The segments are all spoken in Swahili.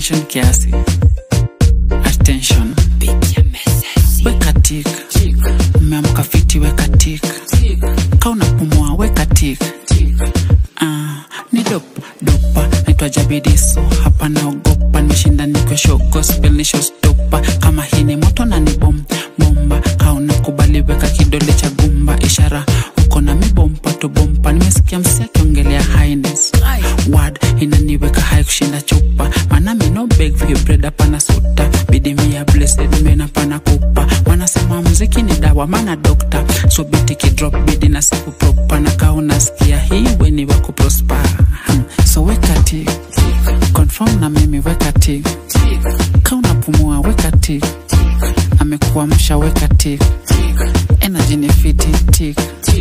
attention kiasi attention weka tik umeamka fiti weka tik ka unapumua weka tik Ah, ni dop dopa naitwa jabidiso hapa naogopa nimeshinda nikwesho gospel nishostopa kama hii ni moto na ni bom bomba ka unakubali weka kidole cha gumba ishara uko na mibompa tu bompa nimesikia msi akiongelea highness word inaniweka hai kushinda chupa maana mi no beg for your bread hapana suta bidimia blessed mena pana kupa wanasema mziki ni dawa maana dokta so biti kidrop bidi na siku propa na kaa unasikia hii weni wako prosper Hmm. so weka tik confirm na mimi weka tik ka unapumua weka tik amekuamsha weka tik energy ni fiti tik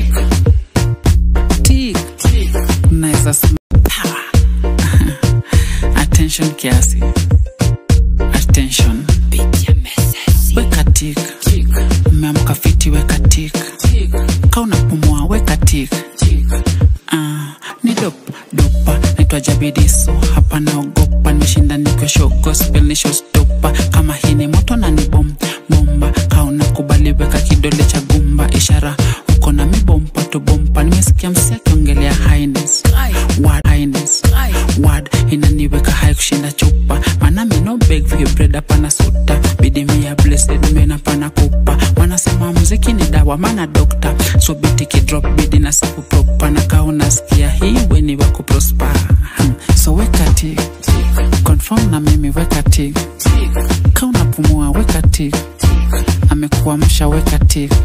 tik unaweza sm- power. attention kiasi attention weka tik umeamka fiti weka tik ka unapumua weka tik Ah, ni dop dopa naitwa jabidiso hapa naogopa nimeshinda nikwesho gospel nishostopa kama hii ni moto na ni bom bomba ka unakubali weka kidole cha gumba ishara uko na mibompa tu bompa nimesikia msi akiongelea highness word highness word inaniweka hai kushinda chupa maana mi no beg for your bread hapana suta bidimia blessed mena pana kupa wanasema mziki ni dawa maana dokta so biti kidrop bidi na siku propa na kaa unasikia hii weni wako prosper Hmm. so weka tik confirm na mimi weka tik ka unapumua weka tik amekuamsha weka tik